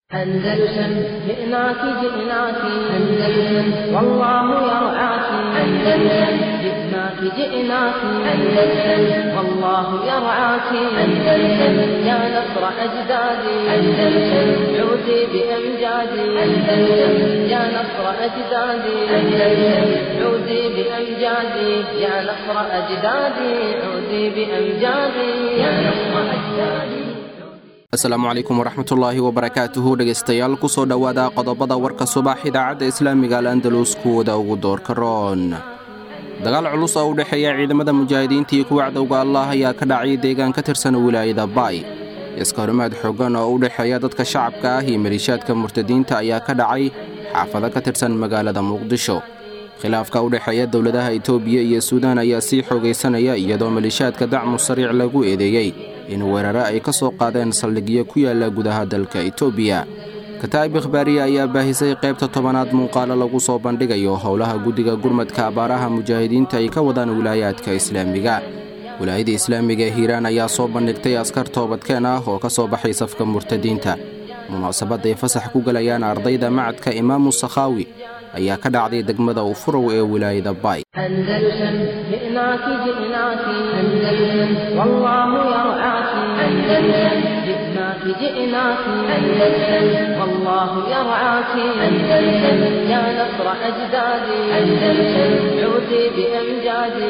أندلسن جئناك جئناك أندلسن والله يرعاك أندلسن جئناك جئناك أندلسن والله يرعاك أندلسن يا نصر أجدادي أندلسن عودي بأمجادي أندلسن يا نصر أجدادي أندلسن عودي بأمجادي يا نصر أجدادي عودي بأمجادي يا نصر أجدادي asalaamu calaykum waraxmatullaahi wabarakaatuhu dhegaystayaal kusoo dhowaada qodobada warka subax idaacadda islaamiga al andalus kuwada ugu doorka roon dagaal culus oo u dhexeeya ciidamada mujaahidiinta iyo kuwa cadowga allah ayaa ka dhacay deegaan ka tirsan wilaayada baay iska horimaad xooggan oo u dhexeeya dadka shacabka ah iyo maliishaadka murtadiinta ayaa ka dhacay xaafado ka tirsan magaalada muqdisho khilaafka u dhexeeya dowladaha itoobiya iyo suudaan ayaa sii xoogaysanaya iyadoo maliishaadka dacmu sariic lagu eedeeyey in weerare ay ka soo qaadeen saldhigyo ku yaalla gudaha dalka itoobiya kataa'ib ikhbaariya ayaa baahisay qaybta tobanaad muuqaalo lagu soo bandhigayo howlaha guddiga gurmadka abaaraha mujaahidiinta ay ka wadaan wilaayaadka islaamiga wilaayada islaamiga ee hiiraan ayaa soo bandhigtay askar toobadkeen ah oo ka soo baxay safka murtadiinta munaasabadday fasax ku gelayaan ardayda macadka imaamu sakhaawi ayaa ka dhacday degmada ufurow ee wilaayada baay أندلسن جئناك جئناك أندلسن والله يرعاك أندلسن جئناك جئناك أندلسن والله يرعاك أندلسن يا نصر أجدادي أندلسن عودي بأمجادي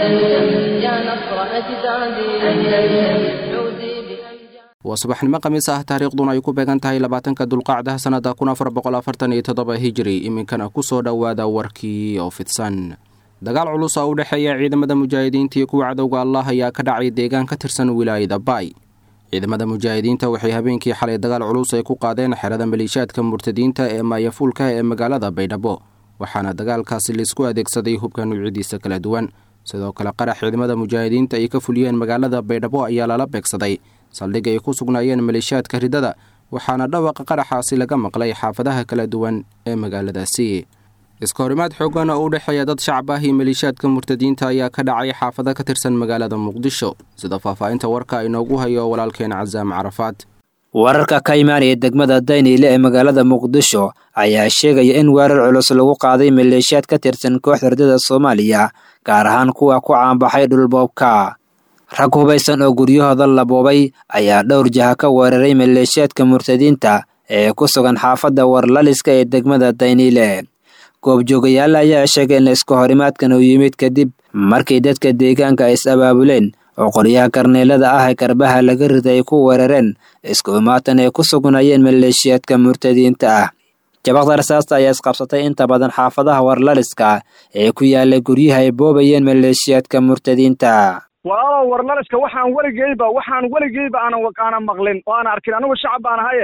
أندلسن يا نصر أجدادي أندلسن عودي بأمجادي waa subaxnimo khamiis ah taariikhduna ay ku beegan tahay labaatanka dulqacdaha sannada kun afar boqol afartan iyo toddoba hijiri iminkana ku soo dhowaada warkii oo fidsan dagaal culus oo u dhexeeya ciidamada mujaahidiinta iyo kuwa cadowga allah ayaa ka dhacay deegaan ka tirsan wilaayada baay ciidamada mujaahidiinta waxay habeenkii xalay dagaal culus ay ku qaadeen xerada maliishaadka murtadiinta ee maayafuulka ee magaalada baydhabo waxaana dagaalkaasi laisku adeegsaday hubka nuucyadiisa kala duwan sidoo kale qarax ciidamada mujaahidiinta ay ka fuliyeen magaalada baydhabo ayaa lala beegsaday saldhig ay ku sugnaayeen maleeshiyaadka ridada waxaana dhawaqa qaraxaasi laga maqlay xaafadaha kala duwan ee magaaladaasi iska horimaad xooggan oo u dhexeeya dad shacab ah iyo maleeshiyaadka murtadiinta ayaa ka dhacay xaafado ka tirsan magaalada muqdisho sida faahfaahinta warka inoogu hayo walaalkeen casaam carafaad wararka ka imaanaya degmada dayniile ee magaalada muqdisho ayaa sheegaya in weerar culus lagu qaaday maleeshiyaad ka tirsan kooxda ridada soomaaliya gaar ahaan kuwa ku caanbaxay dhulboobka rag hubaysan oo guryahooda la boobay ayaa dhowr jaha ka weeraray maleeshiyaadka murtadiinta ee ku sugan xaafadda warlaliska ee degmada dayniile goobjoogayaal ayaa sheegay in iska horimaadkan uu yimid kadib markii dadka deegaanka ay is abaabuleen oo qoryaha karneelada ah ee garbaha laga riday ay ku weerareen isku imaatan ay ku sugnaayeen maleeshiyaadka murtadiinta ah jabaqda rasaasta ayaa isqabsatay inta badan xaafadaha warlaliska ee ku yaala guryaha ay boobayeen maleeshiyaadka murtadiinta walaalow warlaliska waxaan weligeyba waxaan weligeyba aanan aanan maqlin oo aan arkin anigu shacab baan ahaye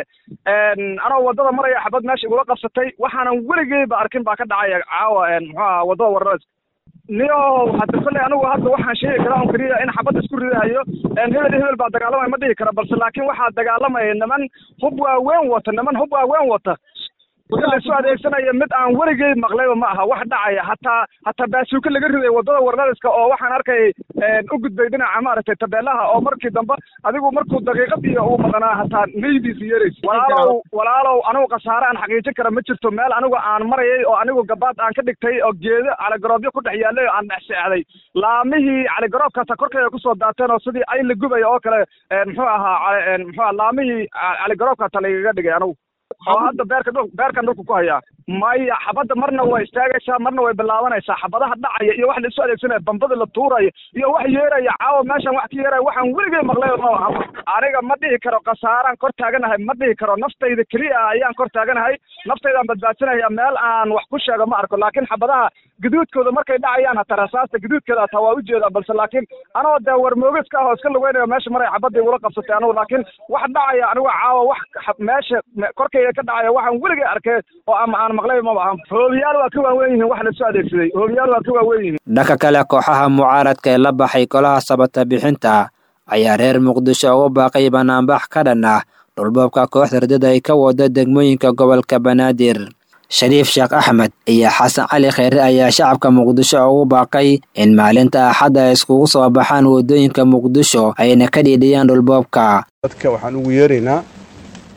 anoo wadada maraya xabad meesha igula qabsatay waxaanan weligeyba arkin baa ka dhacaya caawa muxuu aha wadada warlaliska niyo hadda kolley anigu hadda waxaan sheegi karaa on keliya in xabad isku ridahayo hebel hebel baa dagaalamaya ma dhihi kara balse laakiin waxaa dagaalamaya niman hub waaweyn wata niman hub waaweyn wata laisu adeegsanaya mid aan weligey maqlayba ma aha wax dhacaya hataa hataa baasuuka laga riday wadada warlaliska oo waxaan arkay u gudbay dhinaca maaragtay tabeelaha oo markii dambe adigu markuu daqiiqad iyo uu maqnaa hataa neydiisa yeerays walaalow walaalow anigu khasaare aan xaqiijin kara ma jirto meel anigu aan marayay oo anigu gabaad aan ka dhigtay oo geedo caligaroobyo ku dhex yaallay oo aan dhex seexday laamihii caligaroobkaasa korkayga kusoo daateen oo sidii ay la gubaya oo kale muxuu ahaa muxuu aha laamihii caligaroobkaata lagaga dhigay anigu oo hadda beerka dhul beerkan dhulka ku hayaa maya xabadda marna way istaagaysaa marna way bilaabanaysaa xabadaha dhacaya iyo wax la isu adeegsanaya bambada la tuuraya iyo wax yeeraya caawa meeshan wax ka yeeraya waxaan weligey maqlay ma aha aniga ma dhihi karo khasaaraan kor taaganahay ma dhihi karo naftayda keliya ayaan kor taaganahay naftaydaan badbaadsanaya meel aan wax ku sheego ma arko laakiin xabadaha gaduudkooda markay dhacayaan hataa rasaasta gaduudkeeda hataa waa ujeedaa balse laakiin anoo dee warmoogiska ah oo iska lugeynayo meesha maray xabadda igula qabsatay anigu laakiin wax dhacaya anigu caawa wax meesha korkayga ka dhacaya waxaan weligay arkay oo ama aan maqlay maba aha hoobiyaal waa ka waaweyn yihiin wax laisu adeegsaday hoobiyaal waa ka waaweyn yihiin dhanka kale kooxaha mucaaradka ee la baxay golaha sabata bixinta ayaa reer muqdisho ugu baaqay banaanbax ka dhan ah dhulboobka kooxda ridada ay ka wada degmooyinka gobolka banaadir shariif sheekh axmed iyo xasan cali kheyre ayaa shacabka muqdisho ugu baaqay in maalinta axadda ay iskugu soo baxaan waddooyinka muqdisho ayna ka dhiidhiyaan dhulboobka dadka waxaan ugu yeeraynaa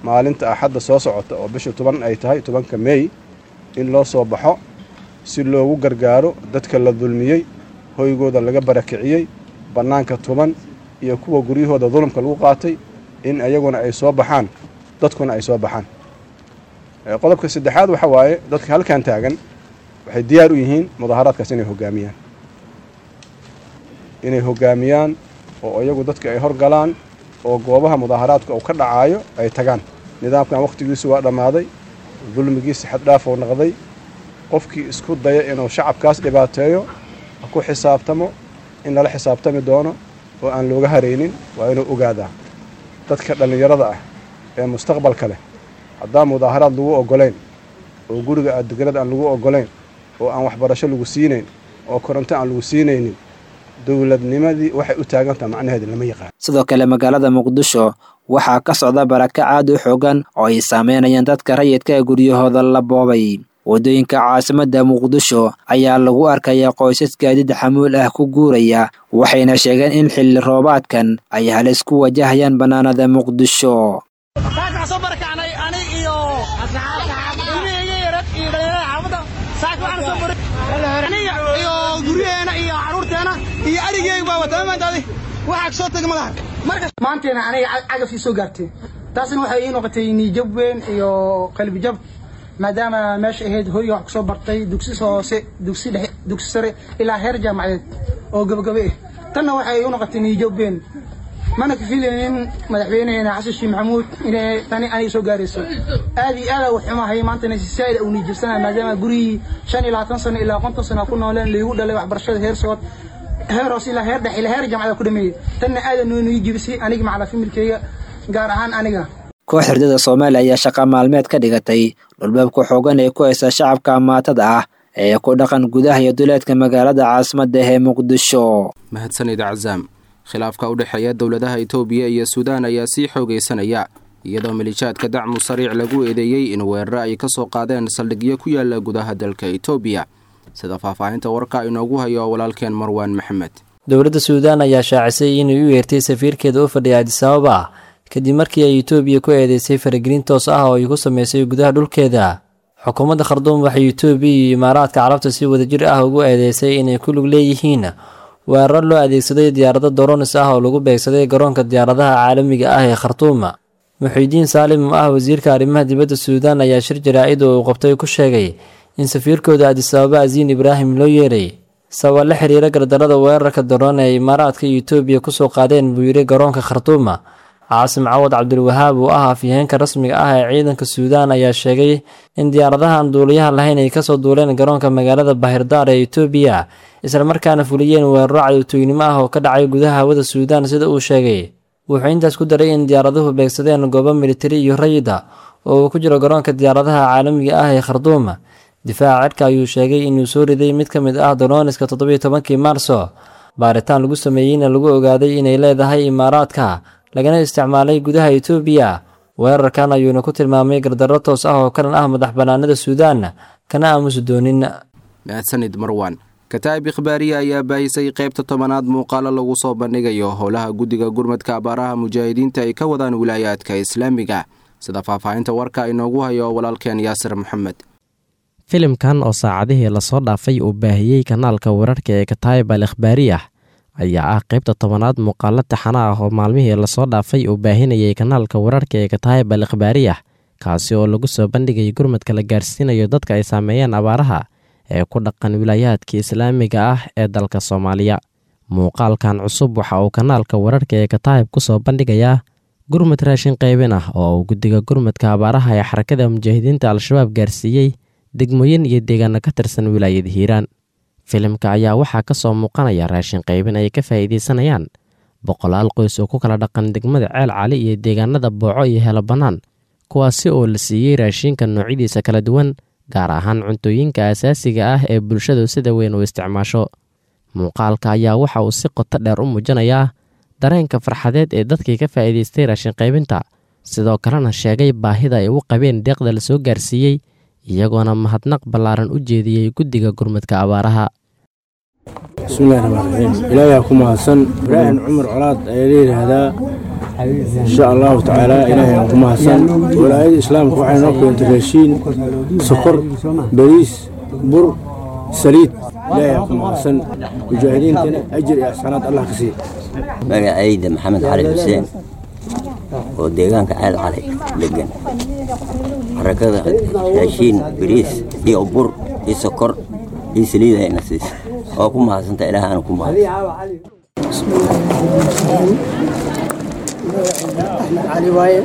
maalinta axadda soo socota oo bisha toban ay tahay tobanka meey in loo soo baxo si loogu gargaaro dadka la dulmiyey hoygooda laga barakiciyey bannaanka tuban iyo kuwa guryahooda dulumka lagu qaatay in ayaguna ay soo baxaan dadkuna ay soo baxaan qodobka saddexaad waxa waaye dadka halkan taagan waxay diyaar u yihiin mudaaharaadkaas inay hoggaamiyaan inay hoggaamiyaan oo iyagu dadka ay horgalaan oo goobaha mudaaharaadka uu ka dhacaayo ay tagaan nidaamkan wakhtigiisu waa dhammaaday dulmigiisa xaddhaaf uu noqday qofkii isku daya inuu shacabkaas dhibaateeyo ha ku xisaabtamo in lala xisaabtami doono oo aan looga haraynin waa inuu ogaadaa dadka dhallinyarada ah ee mustaqbalka leh haddaan mudaaharaad lagu oggolayn oo guriga aaddeganada aan lagu oggolayn oo aan waxbarasho lagu siinayn oo koronto aan lagu siinaynin dowladnimadii waxay u taagantaha macnaheeda lama yaqaan sidoo kale magaalada muqdisho waxaa ka socda barakac aad u xoogan oo ay saameynayaan dadka rayidka ee guryahooda la boobay waddooyinka caasimadda muqdisho ayaa lagu arkayaa qoysas gaadiid xamuul ah ku guuraya waxayna sheegeen in xilli roobaadkan ay halis ku wajahayaan bannaanada muqdisho maanteena aniga cagafii soo gaartay taasna waxay ii noqotay niijab weyn iyo qalbijab maadaama meesha ahayd horiga wax kusoo bartay dugsi hoose dugsi dhexe dugsi sare ilaa heer jaamacadeed oo gabagabe ah tanna waxay ii noqotay niijab weyn mana ka filaynin madaxweyneheena xasan sheekh maxamuud inay tani aniga soo gaarayso aad iyo aada u xumahay maantana si saa'id uu niijabsanaya maadaama gurigii shan iyo labaatan sano ilaa konton sano ku nooleen laygu dhalay waxbarashada heer sood heer hoos ilaa heer dhex ilaa heer jaamacada ku dhameeyey tanna aadan noo nii jibisay aniga macala familkeyga gaar ahaan aniga koox herdada soomaaliya ayaa shaqa maalmeed ka dhigatay dhulbeebka xoogan ee ku haysta shacabka amaatada ah ee ku dhaqan gudaha iyo duleedka magaalada caasimadda ee muqdisho mahadsanid cazaam khilaafka u dhexeeya dowladaha itoobiya iyo suudaan ayaa sii xoogaysanaya iyadoo malijaadka dacmu sariic lagu eedeeyey in weeraro ay ka soo qaadeen saldhigyo ku yaala gudaha dalka itoobiya sida faahfaahinta warka inoogu hayo walaalkeen marwaan maxamed dowladda suudaan ayaa shaacisay inay u yeertay safiirkeeda u fadhiya adisababa kadib markii ay itoobiya ku eedeysay faragelin toos ah oo ay ku sameysay gudaha dhulkeeda xukuumadda kharduum waxay itoobiya iyo imaaraadka carabta si wadajir ah ugu eedeysay inay ku lug leeyihiin weeraro loo adeegsaday diyaarado doronis ah oo lagu beegsaday garoonka diyaaradaha caalamiga ah ee khartuum muxiidiin saalim oo ah wasiirka arrimaha dibadda suudaan ayaa shir jaraa-id oo uu qabtay ku sheegay in safiirkooda adisababa asiin ibraahim loo yeeray sababa la xiriira gardarada weerarka daroon ee imaaraadka iyo itoobiya kusoo qaadeen buu yidhi garoonka khartuuma caasim cawad cabdilwahaab oo ah afyaheenka rasmiga ah ee ciidanka suudaan ayaa sheegay in diyaaradahan duuliyaha lahayn ay kasoo duuleen garoonka magaalada bahirdaar ee itoobiya islamarkaana fuliyeen weeraro cadowtooynimo ah oo ka dhacay gudaha hawada suudaan sida uu sheegay wuxuu intaas ku daray in diyaaraduhu beegsadeen goobo militari iyo rayida oo uu ku jiro garoonka diyaaradaha caalamiga ah ee kharduum difaaca cirka ayuu sheegay inuu soo riday mid ka mid ah dolooniska toddobiyo tobankii maarso baaritaan lagu sameeyeyna lagu ogaaday inay leedahay imaaraadka lagana isticmaalay gudaha itoobiya weerarkan ayuuna ku tilmaamay gardarro toos ah oo kalan ah madax bannaanida suudaan kana aamusi doonin mahadsanid marwan kataa'ib ikhbaariya ayaa baahisay qaybta tobanaad muuqaalo lagu soo bandhigayo howlaha guddiga gurmadka abaaraha mujaahidiinta ay ka wadaan wilaayaadka islaamiga sida faahfaahinta warka inoogu hayo walaalkeen yaasir maxamed filimkan oo saacadihii lasoo dhaafay uu baahiyey kanaalka wararka ee kataayib al ikhbaariyah ayaa ah qaybta tobanaad muuqaalo taxana ah oo maalmihii lasoo dhaafay uu baahinayay kanaalka wararka ee kataayib al ikhbaariyah kaasi oo lagu soo bandhigay gurmadka la gaarsiinayo dadka ay saameeyeen abaaraha ee ku dhaqan wilaayaadka islaamiga ah ee dalka soomaaliya muuqaalkan cusub waxa uu kanaalka wararka ee kataayib ku soo bandhigayaa gurmad raashin qaybin ah oo uu guddiga gurmadka abaaraha ee xarakada mujaahidiinta al-shabaab gaarsiiyey degmooyin iyo deegaano ka tirsan wilaayada hiiraan filimka ayaa waxaa ka soo muuqanaya raashin qaybin ay ka faa'iidaysanayaan boqolaal qoys oo ku kala dhaqan degmada ceel cali iyo deegaanada booco iyo helo bannaan kuwaasi oo la siiyey raashinka noocyadiisa kala duwan gaar ahaan cuntooyinka asaasiga ah ee bulshadu sida weyn u isticmaasho muuqaalka ayaa waxa uu si qoto dheer u muujinayaa dareenka farxadeed ee dadkii ka faa'iidaystay raashin qaybinta sidoo kalena sheegay baahida ay u qabeen deeqda la soo gaarsiiyey iyagoona mahadnaq ballaaran u jeediyey guddiga gurmadka abaaraha bismillahi raxmaan raxiim ilaahay ku mahadsan ibraahim cumar colaad ayaa la yidhaahdaa insha allahu tacaala ilaahay aan ku mahadsan walaayada islaamka waxay noo keentay raashiin sokor bariis bur saliid ilaahay aan ku mahadsan mujaahidiintana ajir iyo axsanaad allah ka siiya magacayda maxamed cali xuseen oo deegaanka ceel cali degan xarakada raashiin bariis iyo bur iyo sokor iyo saliid ayna siisa oo ku mahadsanta ilaah aana ku mahadsan axmed cali waaye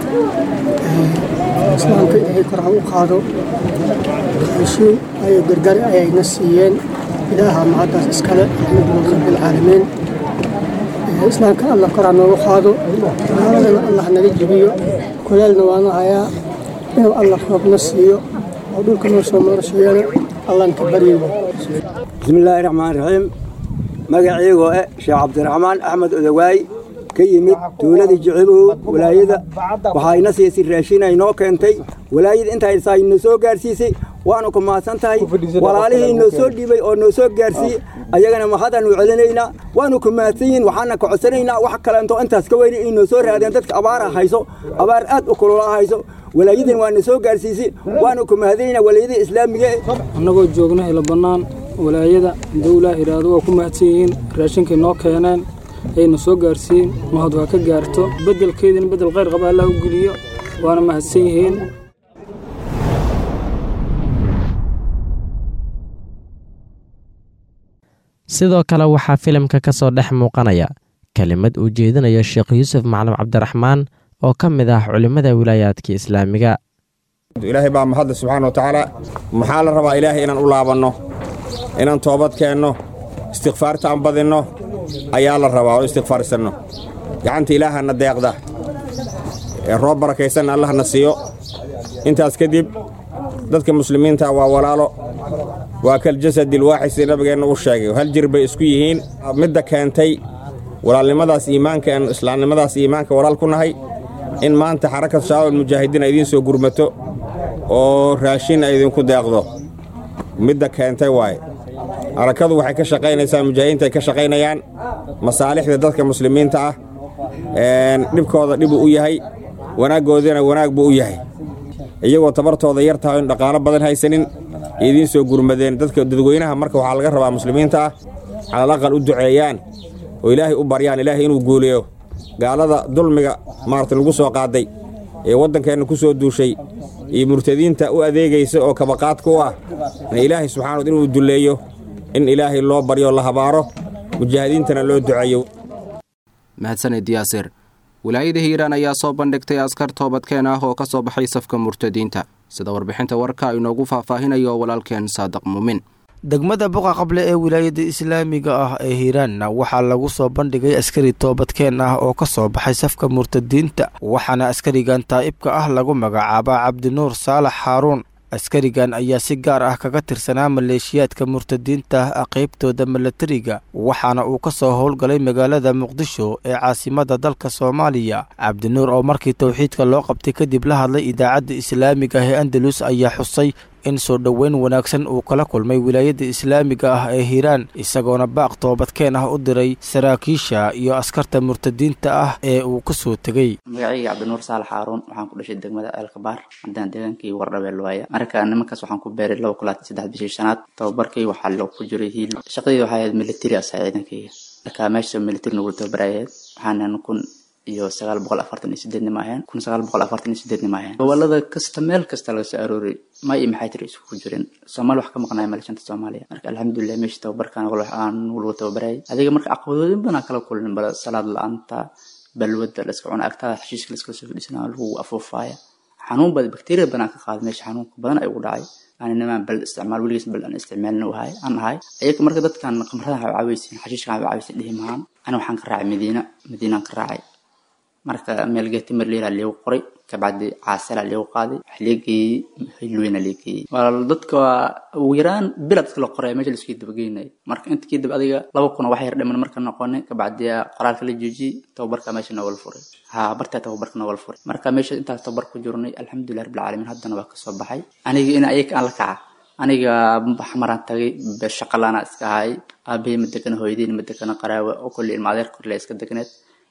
islaamka ilaahay kor ha u qaado raashiin ayo gargar ayayna siiyeen ilaaha mahaddaas iskale alxamdulilah rabbilcaalamiin islaamka allah kor ha noogu qaado gaaladana allah naga jibiyo kulaalna waana hayaa inuu allah roobna siiyo oo dhulka noo soo marasheeyana allaan ka baryo bismillaahi raxmaan raxiim magaciigoo eh sheekh cabdiraxmaan axmed odawaay ka yimid tuuladii jicibow walaayada waxayna siisay raashin ay noo keentay walaayada intaysaa noo soo gaarsiisay waanu ku mahadsan tahay walaalihii noo soo dhiibay oo noo soo gaarsiiyey ayagana mahadaanu celinaynaa waanu ku mahadsan yihin waxaana ka codsanaynaa wax kaleento intaas ka weyni ay noo soo raadeen dadka abaara hayso abaar aad u kulula hayso walaayadan waana soo gaarsiisay waanu ku mahadanaynaa walaayada islaamiga annagoo joogna ila bannaan walaayada dawlaa iraado waa ku mahadsan yihiin raashinkay noo keeneen ayna soo gaarsiin mahad waa ka gaarto beddelkeydina beddel khayr qaba allah u geliyo waana mahadsan yihiin sidoo kale waxaa filimka ka soo dhex muuqanaya kelimad uu jeedinayo sheekh yuusuf macalin cabdiraxmaan oo ka mid ah culimmada wilaayaadka islaamiga ilaahay baa mahadle subxaana wa tacaala maxaa la rabaa ilaahay inaan u laabanno inaan toobad keenno istikfaarta aan badinno ayaa la rabaa oo istikfaarsanno gacanta ilaahana deeqda ee roob barakaysanna allahna siiyo intaas kadib dadka muslimiinta waa walaalo waa kaljasadi lwaaxid sida nabigeenna u sheegay hal jir bay isku yihiin midda keentay walaalnimadaas iimaanka aan islaamnimadaas iimaanka walaal ku nahay in maanta xarakad shaabab mujaahidiin ay idiin soo gurmato oo raashin ay idinku deeqdo midda keentay waaye harakadu waxay ka shaqaynaysaa mujaahidiinta ay ka shaqaynayaan masaalixda dadka muslimiinta ah dhibkooda dhibuu u yahay wanaaggoodana wanaag buu u yahay iyagoo tabartooda yar tahay in dhaqaalo badan haysanin idiin soo gurmadeen dadka dadweynaha marka waxaa laga rabaa muslimiinta ah calal aqal u duceeyaan oo ilaahay u baryaan ilaahay inuu guuleeyo gaalada dulmiga maarata lagu soo qaaday ee waddankeenna ku soo duushay iyo murtadiinta u adeegaysa oo kabaqaadka u ah in ilaahay subxana inuu dulleeyo in ilaahay loo baryo la habaaro mujaahidiintana loo duceeyo mahadsaned yaasir wilaayada hiiraan ayaa soo bandhigtay askar toobadkeen ah oo ka soo baxay safka murtadiinta sida warbixinta warka inoogu faahfaahinayo walaalkeen saadiq muumin degmada buqa qable ee wilaayada islaamiga ah ee hiiraanna waxaa lagu soo bandhigay askari toobadkeen ah oo ka soo baxay safka murtadiinta waxaana askarigan taa'ibka ah lagu magacaabaa cabdinuur saalax xaaruun askarigan ayaa si gaar ah kaga tirsanaa maleeshiyaadka murtadiinta ah qaybtooda milatariga waxaana uu ka soo howlgalay magaalada muqdisho ee caasimada dalka soomaaliya cabdinuur oo markii towxiidka loo qabtay kadib la hadlay idaacadda islaamiga ah ee andalus ayaa xusay in soo dhoweyn wanaagsan uu kala kulmay wilaayada islaamiga ah ee hiiraan isagoona baaq toobadkeen ah u diray saraakiisha iyo askarta murtadiinta ah ee uu ka soo tegey magacayga cabdinuur saalax xaaruun waxaan ku dhashay degmada eelkabaar haddaan deegaankii wardhabeel waaya marka nimankaas waxaan ku beeray laba kulaad saddex bishii shanaad tababarkii waxaa loo ku jiray hiil shaqadii waxay ahayd military asaa ciidankayga marka meesha military nagu tababarayayd waxaanan kun iyo sagaal boqol afartan iyo sideedni ma aheen kun sagaal boqol afartan iyo sideedni ma aheen gobolada kasta meel kasta laga soo arooray ma iyo maxay tiri isugu jirin soomaali wax ka maqnaya malashanta soomaaliya marka alxamdulilah meesha tababarkan wax aan lagu tababarayay adiga marka caqabadooyin badan kala kulin bala salaad la-aanta balwada la iska cuna agtaada xashiishka la iskala soo fadhiisana lagu afuufaaya xanuun badan bakteeriya badan ka qaada meesha xanuunka badan ay ugu dhacay aninamaan bal isticmaal weligiis bal aan isticmaalin ahay aan ahay ayaga marka dadkan qamrada waxay caawaysiin xashiishkan waxay caawaysiin dhihi mahaan ani waxaan ka raacay madiina madiinaan ka raacay marka meel geeti marleela leegu qoray kabacdi caasala leegu qaaday wax leegeeyey hilweyna leegeeyey waa dadka ugu yaraan bilad dadka la qoray meesha laisku dabageynay marka inta kadib adiga laba kuna wax yar dhiman marka noqonay kabacdi qoraalka la joojiyey tababarka meesha noogala furay ha bartaa tababarka noogala furay marka meesha intaas tababar ku jirnay alxamdulilah rabbil caalamiin haddana waa kasoo baxay aniga in ayaga aan la kaca aniga maraan tagay shaqalaana iska ahay aabahey ma degana hooyadeyna ma degana qaraawe oo kulli ilma adeer korle iska degneed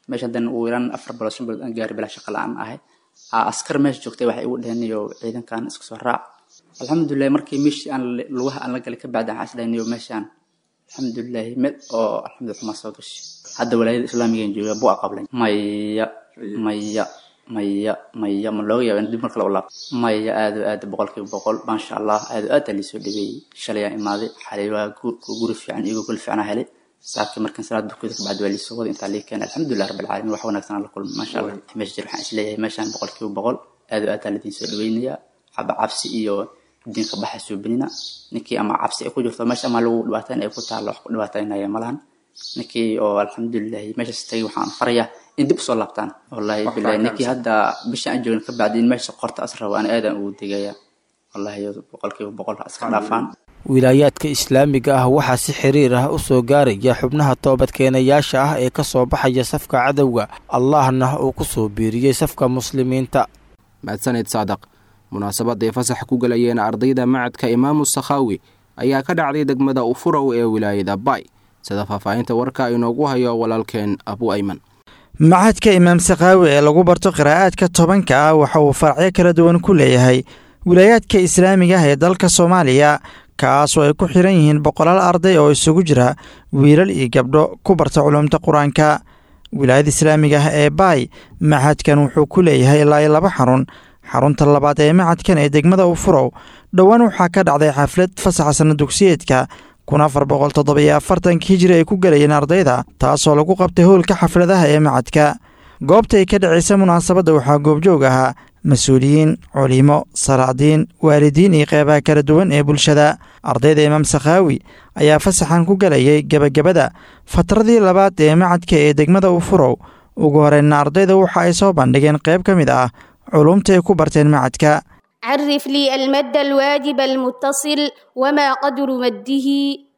meesha haddana uu yaraan afar bilood shan bilood aan gaari bilaa shaqa la-aan ahay aa askar meesha joogtay waxay igu dheheen iyo ciidankan isku soo raac alxamdulilahi markii meeshii aan lugaha aan la galay ka bacdi waxaan isdhahay niyo meeshaan alxamdulilahi mid oo alxamdulillah kuma soo gashay hadda walaayada islaamiga jooga buu aqablay maya maya maya maya ma looga yaaba in dib markale u laabto maya aad oo aad boqolkiiba boqol maasha allah aad oo aad aa liisoo dhaweeyey shalayaan imaaday xalay waa guri fiican iyago gol fiican helay saakii markan salaad dukada kabacdi waa liisoo wada intaa lii keenay alxamdulilah rabbi alcaalamiin wax wanaagsan la kulmay maasha allah meesha jir waxaan isleeyahay meeshaan boqolkiiba boqol aad oo aad aa ladiin soo dhaweynayaa xaba cabsi iyo diinka baxa suubinina ninkii ama cabsi ay ku jirto meesha ama lagu dhibaateyn ay ku taalo wax ku dhibaataynaya malahan ninkii oo alxamdulilahi meeshaas tagay waxaan farayaa in dib usoo laabtaan wallahi bilahi ninkii hadda bisha aan joogin ka bacdi in meesha qorta as rabo aan aadan ugu degaya wallahi boqolkiiba boqol ha iska dhaafaan wilaayaadka islaamiga ah waxaa si xiriir ah u soo gaaraya xubnaha toobadkeenayaasha ah ee ka soo baxaya safka cadowga allahna uu ku soo biiriyey safka muslimiinta mahadsaned saadaq munaasabadday fasax ku galayeen ardayda macadka imaamu sakhaawi ayaa ka dhacday degmada ufurow ee wilaayada bay sida faahfaahinta warka inoogu hayo walaalkeen abu ayman macadka imaam sakhaawi ee lagu barto qiraa'aadka tobanka ah waxa uu faracyo kala duwan ku leeyahay wilaayaadka islaamiga ah ee dalka soomaaliya kaasoo ay ku xiran yihiin boqolaal arday oo isugu jira wiilal iyo gabdho ku barta culumta qur-aanka wilaayada islaamiga ah ee baay macadkan wuxuu ku leeyahay ilaa iyo laba xarun xarunta labaad ee macadkan ee degmada ufurow dhowaan waxaa ka dhacday xaflad fasaxa sana dugsiyeedka kun afar boqol toddobiyo afartanka hijiri ay ku galayeen ardayda taasoo lagu qabtay howlka xafladaha ee macadka goobta ay ka dhacaysa munaasabadda waxaa goobjoog ahaa mas-uuliyiin culimo salaadiin waalidiin iyo qeybaha kala duwan ee bulshada ardayda imaam sakhaawi ayaa fasaxan ku galayay gebagabada fatradii labaad ee macadka ee degmada ufurow ugu horeyna ardayda waxa ay soo bandhigeen qayb ka mid ah culumta ay ku barteen macadka عرف لي المد الواجب المتصل وما قدر مده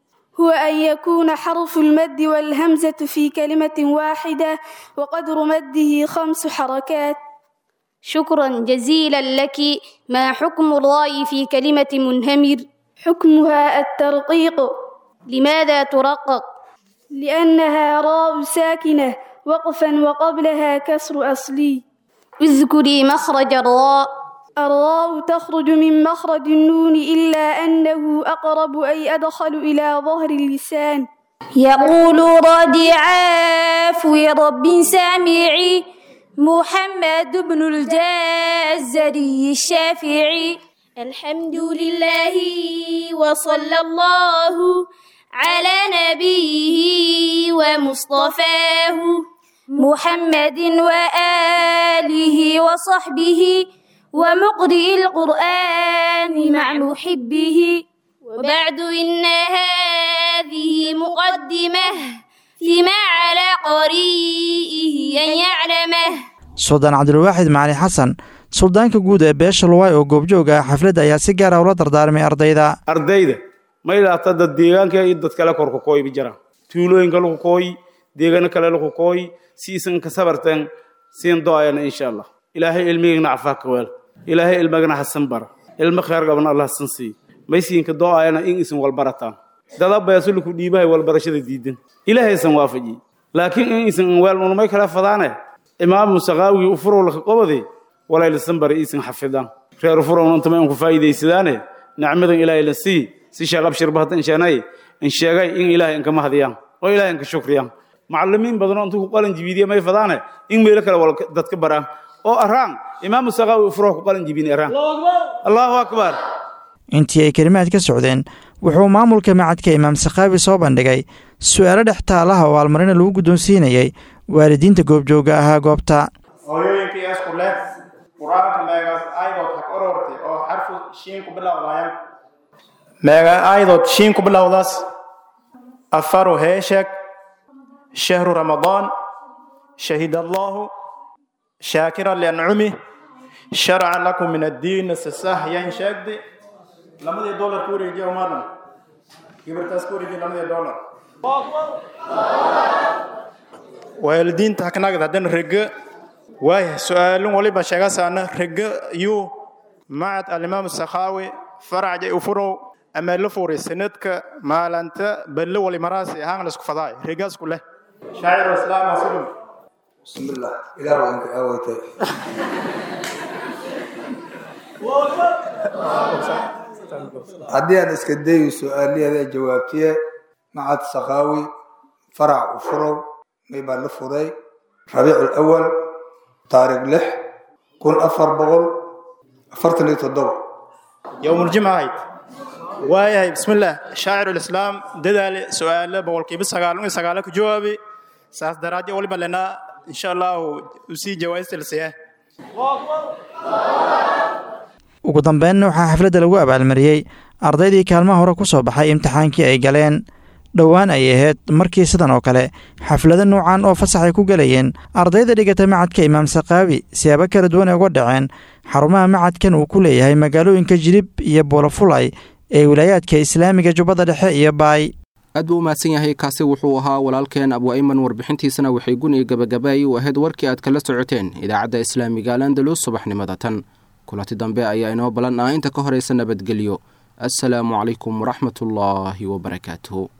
هو أن يكون حرف المد والهمزة في كلمة واحدة وقدر مده خمس حركات شكرا جزيلا لك ما حكم الراء في كلمة منهمر حكمها الترقيق لماذا ترقق لأنها راء ساكنة وقفا وقبلها كسر أصلي اذكري مخرج الراء الراء تخرج من مخرج النون إلا أنه أقرب أي أدخل إلى ظهر اللسان يقول رادي عافو رب سامعي محمد بن الجزري الشافعي الحمد لله وصلى الله على نبيه ومصطفاه محمد وآله وصحبه ومقرئ القرآن مع محبه وبعد إن هذه مقدمة فيما على قريئه أن يعلمه suldaan cabdilwaaxid macali xasan suldaanka guud ee beesha luwaay oo goobjoog ah xafladda ayaa si gaara ula dardaarmay ardayda ardayda ma ilaata dad deegaanka iyo dad kale kor ku kooyi ba jiraan tuulooyinka lagu kooyi deegaano kale lagu kooyi si isan ka sabarteen siin do-ayana insha allah ilaahay ilmigana cafaa ka weel ilaahay ilmagana hasan bara ilmo kheer gaban allah hasan siiy maysiinka do-ayana in isan walbarataan dada beesuluku dhiibahay walbarashada diidan ilaahay isan waafajiy laakiin in isan weel unumay kala fadaane imaamu saqaawigii ufurow laka qobade walaylasan bari iisan xafidaan reer ufurowna intama in ku faa'iidaysadaane nicmadan ilaahay la sii si sheekh abshirba hadda insheenay in sheegay in ilaahay inkama hadiyaan oo ilaahay inka shukriyaan macallimiin badanoo intuu ku qalan jibiidiya may fadaane in meelo kale wal dadka baraan oo araan imaamu saqaawi ufurow ku qalan jibini araan allahu akbar intii ay kelimaad ka socdeen wuxuu maamulka macadka imaam sakhaawi soo bandhigay su'aalo dhex taalaha oo almarina lagu guddoonsiinayay waalidiinta goobjooga ahaa goobta hooyooyinkii isku leh qur-aanka meegaas aayadood ha ka orortay oo xarfu shiin ku bilowdaayaan meega aayadood shiin ku bilowdaas afaru heesheg shahru ramadaan shahid allahu shaakira liancumih sharca lakum min addiin sasah yan sheegdi lamadii dollar ku wareejiya umaadan gibirtaas ku wareejiya lamadii dollar waalidiinta haknagad haddana rege waaya su-aalin waliba sheegasaana rege yuu macad alimaam sakhaawi faracjay ufurow ama la furay sanadka maalanta balle wali maraasi ahaan la isku fadaay regaasku leh shaaciru islaam hasulum bismillah ilaah waa inka aawaytay haddii aan iska dayo su-aaliyaada jawaabtiye macad sakaawi farac u furow may baa la furay rabiic alawal taariikh lix kun afar boqol afartan iyo toddoba يوم الجمعة هاي واي بسم الله شاعر الإسلام ددال سؤال بقول كيف سقالون سقالك جوابي ساس درجة ولي بلنا إن شاء الله وسي جوائز تلسيه ugu dambeynna waxaa xafladda lagu abaalmariyey ardaydii kaalmaha hore ku soo baxay imtixaankii ay galeen dhowaan ay ahayd markii sidan oo kale xaflado nuucan oo fasax ay ku gelayeen ardayda dhigata macadka imaam sakaawi siyaabo kala duwan ay uga dhaceen xarumaha macadkan uu ku leeyahay magaalooyinka jilib iyo boolofulay ee wilaayaadka islaamiga jubbada dhexe iyo baay aad buu u mahadsan yahay kaasi wuxuu ahaa walaalkeen abwaaiman warbixintiisana waxay guniga gabagabaayay u ahayd warkii aad kala socoteen idaacadda islaamiga alandalus subaxnimada tan kulanti dambe ayaa inoo ballan ah inta ka horaysa nabadgelyo assalaamu calaykum waraxmatullaahi wabarakaatuhu